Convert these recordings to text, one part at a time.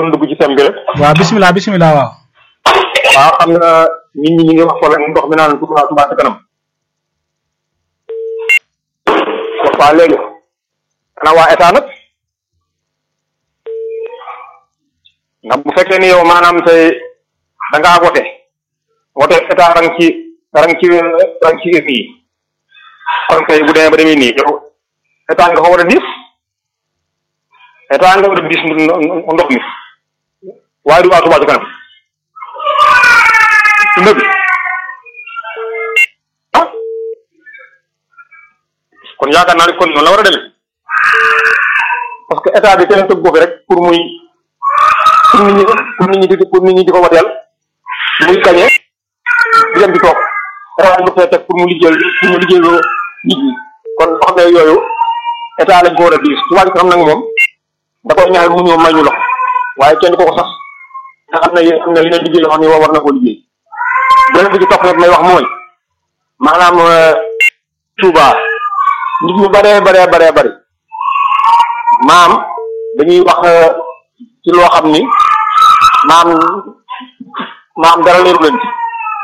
bëggoon dugg ci thème bi rek. waaw bisimilah bisimilah waaw. waaw xam nga nit ñi ñu ngi wax problème ndox mi naan Touba Touba ca kanam. waaw léegi. xanaa waa état nag. ndax bu fekkee ni yow maanaam tey da ngaa voté. voté état rang ci rang ci rang ci yi kon kay bu demee ba demee nii yow état nga ko war a diis. état nga war a diis ndox mi. waaye du waa Touba ca kanam. ndëgg ah kon yaakaar naa ne kon noonu la war a demee parce que état bi kenn tëgg ko fi rek pour muy pour nit ñi pour nit ñi di pour nit ñi di ko wateel muy gañee di dem di toog état bi fee teg pour mu liggéeyal pour mu liggéeyaloo nit ñi kon loo xam ne yooyu état lañ ko war a diis Touba ca kanam nag moom da koy ñaan mu ñëw may ñu loxo waaye kenn ko ko sax nga xam ne yéen am na yeneen liggéey yoo xam ne war na koo liggéey beneen bi ci topp nag may wax mooy maanaam Touba nit ñu baree baree baree bari maam dañuy wax ci loo xam ni maam maam dara leeru leen ci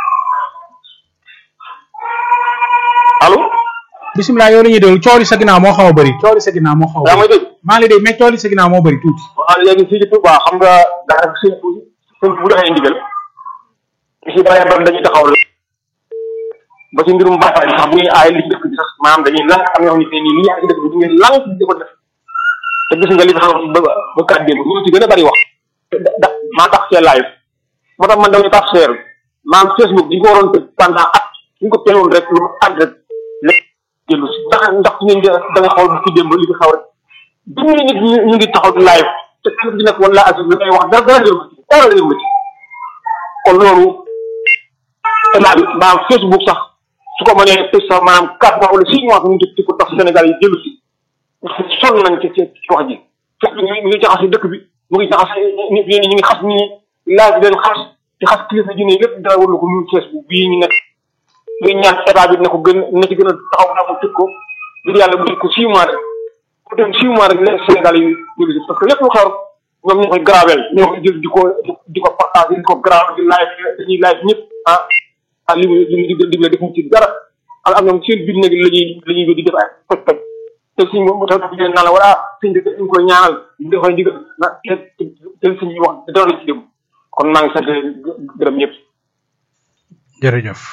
allo. bisimilah yow la ñuy déglu cooli sa ginnaaw moo xaw a bëri cooli sa ginnaaw moo xaw a yaa bëri may dégg. maa ngi lay dégg mais cooli sa ginnaaw moo bëri tuuti. waaw léegi fii ci Touba xam nga daanaka sëñ bu sëñ bu joxee ndigal ñu si bëree bëri dañuy taxaw la ba ci mbirum baaxaay bi sax bu ñuy aay li ci dëkk bi sax maanaam dañuy lank am ñoo xam ne nii li yaa ngi ci dëkk bi du ngeen lank di ko def te gis nga li tax ba ba kàddu gi ñu ci gën a bëri wax da da maa tax see live moo tax man damay tax seer maanaam Facebook di ko waroon tëj pendant at ñu ko teewoon rek lu at rek lépp jëlu si ndax ndax ngeen di da nga xool bu ci démb li fi xaw rek junni nit ñu ñu ngi taxaw di live te kenn ku ci nekk wala asi li ngay wax dara dara réew ma ci dara réew ma ci kon loolu état bi maanaam Facebook sax su ko mënee tëj sax maanaam quatre mois wala six mois mu ngi ci ko tax Sénégal yi jëlu si ndax sonn nañ ci ci ci wax ji fekk mi ngi jaxase dëkk bi mu ngi jaxase nit ñi ñu ngi xas ñi laaj leen xas di xas kilifa diine lépp dara warlu ko ñu Facebook bii ñu nekk muy ñaan état bi na ko gën na ci gën a taxaw na ko tëj ko ngir yàlla bu tëj ko six mois rek bu dem six mois rek leen Sénégal yi jëlu si parce que lépp lu xew ñoom ñoo koy gravel ñoo koy jël di ko di ko partage di ko gravel di live dañuy live ñëpp ah ah li muy li muy digle digle defuñ ci dara am am ñoom seen biir nag la ñuy la ñuy di def ay toj toj te suñ moom tax dafa naan la wala suñ dëkk dañ koy ñaanal ñu dafay digal na te te suñuy wax dara la ci dem kon maa ngi sant gërëm ñëpp. jërëjëf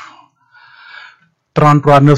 33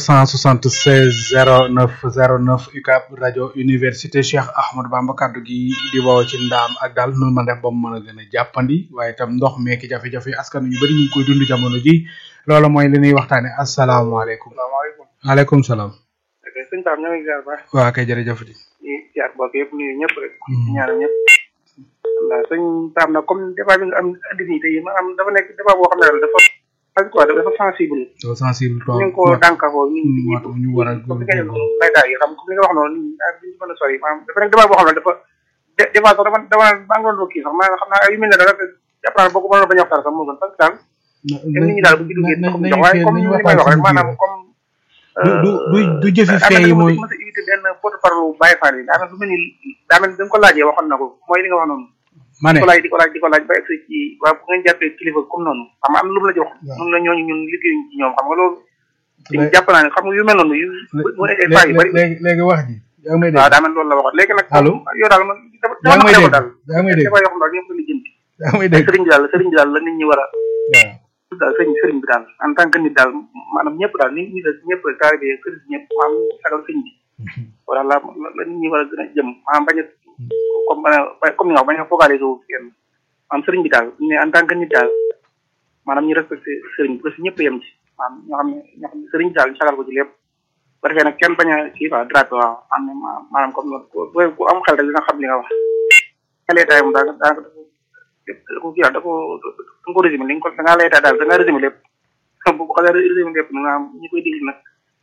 976 09 09 UCAB rajo université Cheikh Ahmadou Bamba kaddu gi di woo ci ndaam ak daal nu ma def ba mu mën a gën a jàppandi waaye itam ndox meeki jafe-jafe askan ñu bëri ñu ngi koy dund jamono ji loolu mooy li ñuy waxtaane asalaamaaleykum salaamaaleykum. waaleykum salaam ok sëñ Pape ñoo ngi ziar baax waa kay jërëjëf di di ziar bokk yëpp nuyu ñëpp rek. di ñaanal ñëpp. waaw sëñ Pape nag comme débat bi nga am andi nii tey maanaam dafa nekk débat boo xam ne daal dafa quoi dafa sensible. doo sensible trop ñu ngi ko dànkafoo ñu ngi moo tax ñu war a comme li nga baykat yi xam comme li nga wax noonu nii daal duñ ci mën a sori maanaam dafa nekk débat boo xam ne dafa dé débat sax dafa dafa maa ngi doon kii sax maanaam xam naa yu mel ne dara jàpp naa boo ko mënoon bañ a waxtaan sax moo gën parce que daal même nit ñi daal bu ci duggee ndox mi jox waaye comme li may wax rek maanaam comme du du du du jëfi fee yi mooy ma sa invité benn porte parole Baye Fall yi daanaka lu mel ni daa mel ni da nga ko laajee waxoon na ko mooy li nga wax noonu ma di ne ko laaj di ko laaj di ko laaj ba egsi ci waaw bu ngeen jàppee kilifa comme noonu xam nga am na lu mu la jox noonu la ñooñu ñun liggéeyuñ ci ñoom xam nga loolu Lé- jàpp naa ne xam nga yu mel noonu yu mu nekkee faa yu bëri léegi léegi wax ji yaa ngi may waaw dégg daa mel loolu la waxoon léegi nag Allô? yow daal man dafa yaa ngi may dafa dégg daal yaa ngi may dégg dafa yoo xam daal ñëpp ko lijjanti yaa ngi may dégg sëriñ bi daal sëriñ bi daal la nit ñi war a waaw daal sëriñ sëriñ bi daal en tant que nit daal maanaam ñëpp daal nit ñi ñëpp taalibe yi sëriñ ñëpp maanaam sagal sëriñ bi wala la la nit ñi war a gën a jëm maanaam bañ a comme bañ a comme ni nga wax bañ a focaliser wu kenn maanaam sëriñ bi daal ne en tant que nit daal maanaam ñu respecté sëriñ bi parce que ñëpp yem ci maanaam ñoo xam ne ñoo xam ne sëriñ bi daal ñu sagal ko ci lépp ba defee nag kenn bañ a kii quoi drapé waaw am na maanaam comme loolu ku ku am xel rek dina xam li nga wax xelee taay moom daanaka daanaka dafa da ko kii daal da ko da nga ko résumé li nga ko da ngaa lay daal da ngaa résumé lépp bu ko xasee résumé lépp nag maanaam ñi koy déglu nag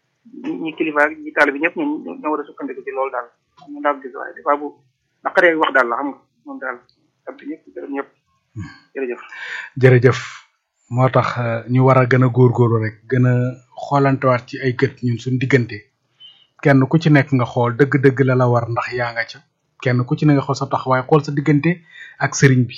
ñi kilifa ak ñi taalibe ñëpp ñoom ñoo war a sukkandiku ci loolu daal ñu daal gis waaye des fois bu naqaree wax daal la xam nga moom daal sant ñëpp gërëm ñëpp jërëjëf jërëjëf moo tax euh, ñu war a gën a góorgóorlu rek gën a xoolantewaat ci ay gët ñun suñ diggante kenn ku ci nekk nga xool dëgg-dëgg la la war ndax yaa nga ca kenn ku ci ne nga xool sa taxawaay xool sa diggante ak sëriñ bi